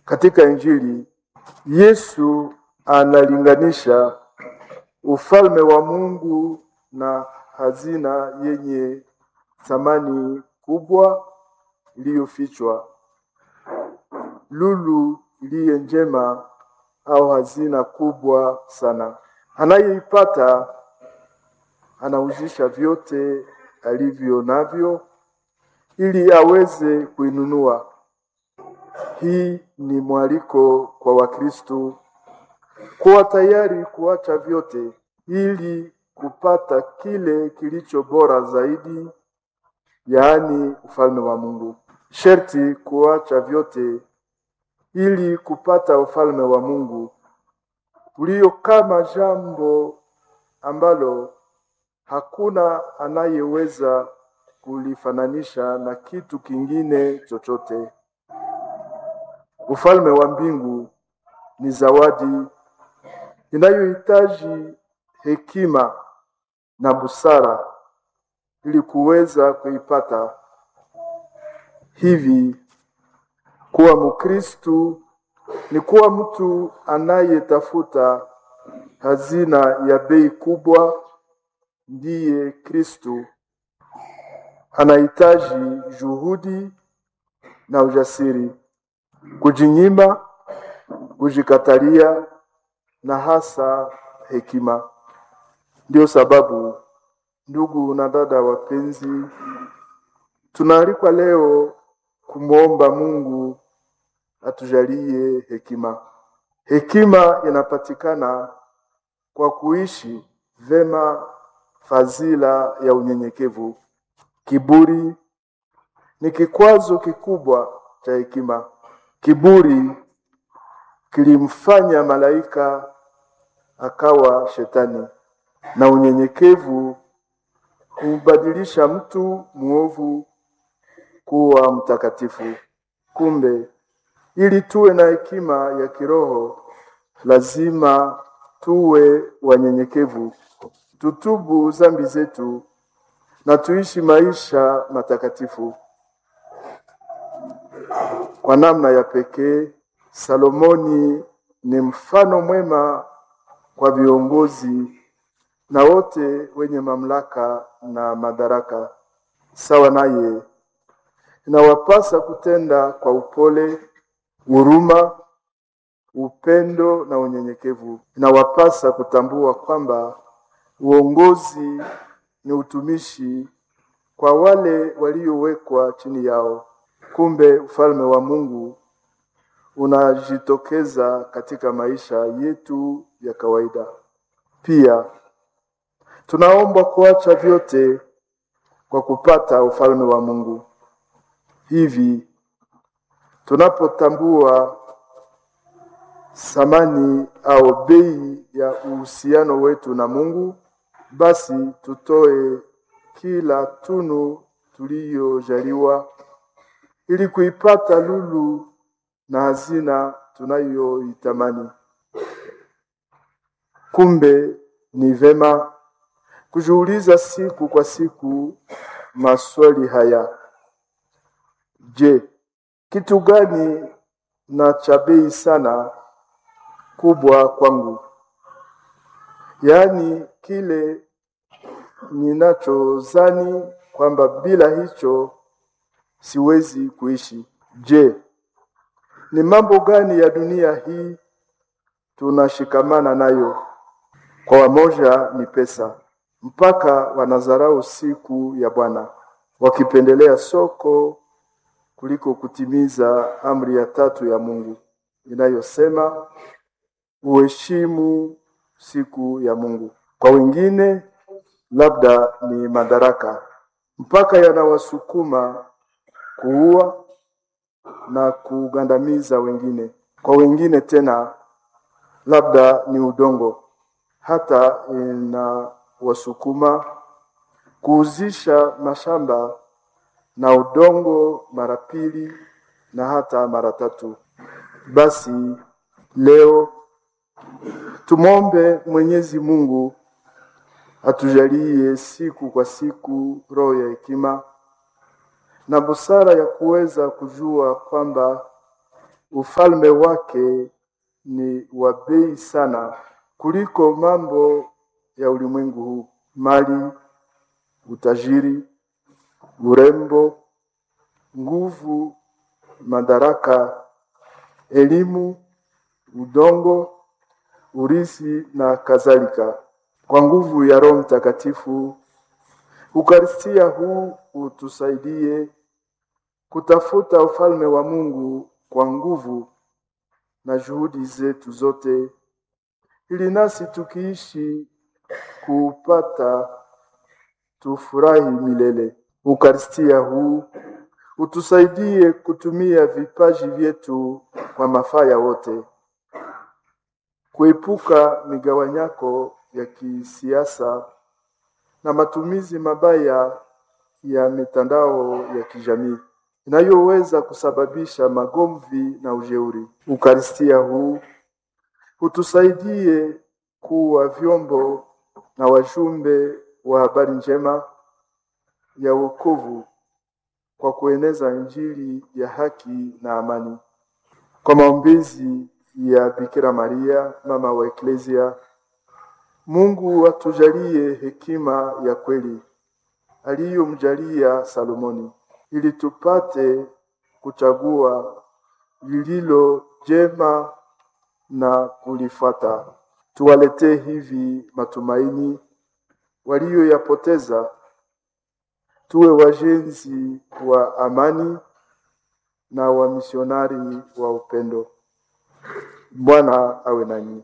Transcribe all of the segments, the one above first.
Katika Injili Yesu analinganisha ufalme wa Mungu na hazina yenye thamani kubwa iliyofichwa. Lulu iliye njema au hazina kubwa sana. Anayeipata anauzisha vyote alivyo navyo ili aweze kuinunua. Hii ni mwaliko kwa Wakristo kuwa tayari kuacha vyote ili kupata kile kilicho bora zaidi, yaani ufalme wa Mungu. Sherti kuacha vyote ili kupata ufalme wa Mungu ulio kama jambo ambalo hakuna anayeweza kulifananisha na kitu kingine chochote. Ufalme wa mbingu ni zawadi inayohitaji hekima na busara ili kuweza kuipata. Hivi kuwa Mkristu ni kuwa mtu anayetafuta hazina ya bei kubwa, ndiye Kristu. Anahitaji juhudi na ujasiri, kujinyima, kujikatalia na hasa hekima. Ndio sababu ndugu na dada wapenzi, tunaalikwa leo kumwomba Mungu atujalie hekima. Hekima inapatikana kwa kuishi vema fadhila ya unyenyekevu. Kiburi ni kikwazo kikubwa cha hekima. Kiburi kilimfanya malaika akawa shetani, na unyenyekevu kumbadilisha mtu mwovu kuwa mtakatifu. Kumbe, ili tuwe na hekima ya kiroho, lazima tuwe wanyenyekevu, tutubu dhambi zetu na tuishi maisha matakatifu. Kwa namna ya pekee, Salomoni ni mfano mwema kwa viongozi na wote wenye mamlaka na madaraka. Sawa naye, inawapasa kutenda kwa upole, huruma, upendo na unyenyekevu. Inawapasa kutambua kwamba uongozi ni utumishi kwa wale waliowekwa chini yao. Kumbe ufalme wa Mungu unajitokeza katika maisha yetu ya kawaida. Pia tunaombwa kuacha vyote kwa kupata ufalme wa Mungu. Hivi tunapotambua thamani au bei ya uhusiano wetu na Mungu, basi tutoe kila tunu tuliyojaliwa ili kuipata lulu na hazina tunayoitamani. Kumbe ni vema kujiuliza siku kwa siku maswali haya: Je, kitu gani na cha bei sana kubwa kwangu? Yaani kile ninachozani kwamba bila hicho siwezi kuishi. Je, ni mambo gani ya dunia hii tunashikamana nayo? Kwa wamoja ni pesa, mpaka wanadharau siku ya Bwana, wakipendelea soko kuliko kutimiza amri ya tatu ya Mungu inayosema uheshimu siku ya Mungu. Kwa wengine labda ni madaraka, mpaka yanawasukuma kuua na kugandamiza wengine. Kwa wengine tena labda ni udongo, hata inawasukuma kuuzisha mashamba na udongo mara pili na hata mara tatu. Basi leo tumwombe Mwenyezi Mungu atujalie siku kwa siku roho ya hekima na busara ya kuweza kujua kwamba ufalme wake ni wa bei sana kuliko mambo ya ulimwengu huu, mali, utajiri, urembo, nguvu, madaraka, elimu, udongo, urisi na kadhalika. Kwa nguvu ya Roho Mtakatifu, Ukaristia huu utusaidie kutafuta ufalme wa Mungu kwa nguvu na juhudi zetu zote, ili nasi tukiishi kuupata tufurahi milele. Ukaristia huu utusaidie kutumia vipaji vyetu kwa mafaa ya wote, kuepuka migawanyako ya kisiasa na matumizi mabaya ya mitandao ya kijamii inayoweza kusababisha magomvi na ujeuri. Ukaristia huu utusaidie kuwa vyombo na wajumbe wa habari njema ya wokovu kwa kueneza Injili ya haki na amani. Kwa maombezi ya Bikira Maria, mama wa Eklesia, Mungu atujalie hekima ya kweli aliyomjalia Salomoni, ili tupate kuchagua lililo jema na kulifuata. Tuwaletee hivi matumaini walioyapoteza, tuwe wajenzi wa amani na wamisionari wa upendo. Bwana awe nanyi.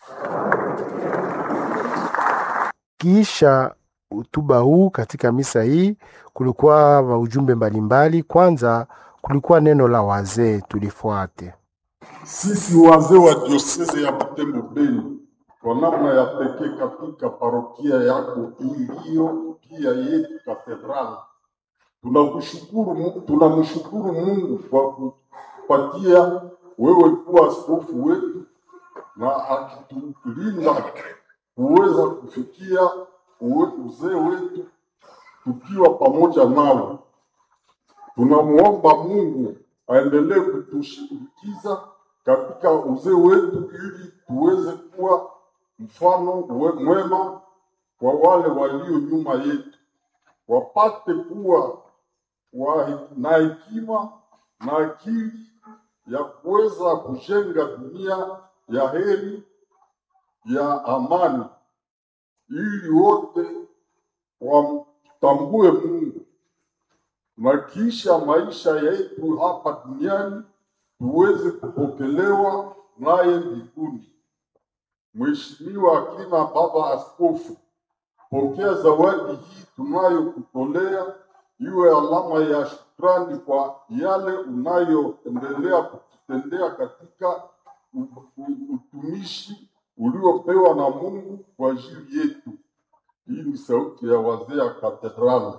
Kisha hotuba huu katika misa hii kulikuwa maujumbe mbalimbali. Kwanza kulikuwa neno la wazee, tulifuate. Sisi wazee wa dioseze ya Butembo Beni, kwa namna ya pekee katika parokia yako iliyo pia yetu katedrali, tunakushukuru, Mu- tunamshukuru Mungu kwa kupatia wewe kuwa askofu wetu na akitulinda kuweza kufikia uwe- uzee wetu tukiwa pamoja nawe. Tunamwomba Mungu aendelee kutushindikiza katika uzee wetu ili tuweze kuwa mfano we- mwema kwa wale walio nyuma yetu, wapate kuwa wa, na hekima na akili ya kuweza kujenga dunia ya heri ya amani, ili wote wamtambue Mungu na kisha maisha yetu hapa duniani tuweze kupokelewa naye mbinguni. Mheshimiwa akina Baba Askofu, pokea zawadi hii tunayokutolea iwe alama ya shukrani kwa yale unayoendelea kututendea katika u- u- utumishi uliopewa na Mungu kwa ajili yetu. Hii ni sauti ya wazee ya katedrali.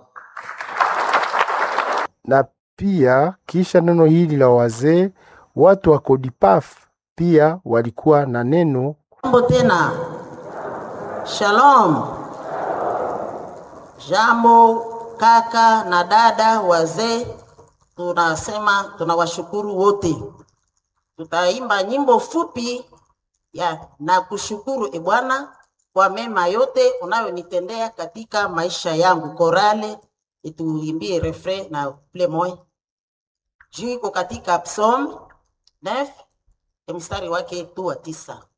Na pia kisha neno hili la wazee, watu wa Kodipaf pia walikuwa na neno Jambo tena, shalom. Jambo kaka na dada wazee, tunasema tunawashukuru wote. Tutaimba nyimbo fupi ya na kushukuru e Bwana kwa mema yote unayonitendea katika maisha yangu. Korale ituimbie refrain na ple moy juu iko katika Psalm 9 mstari wake tu wa tisa.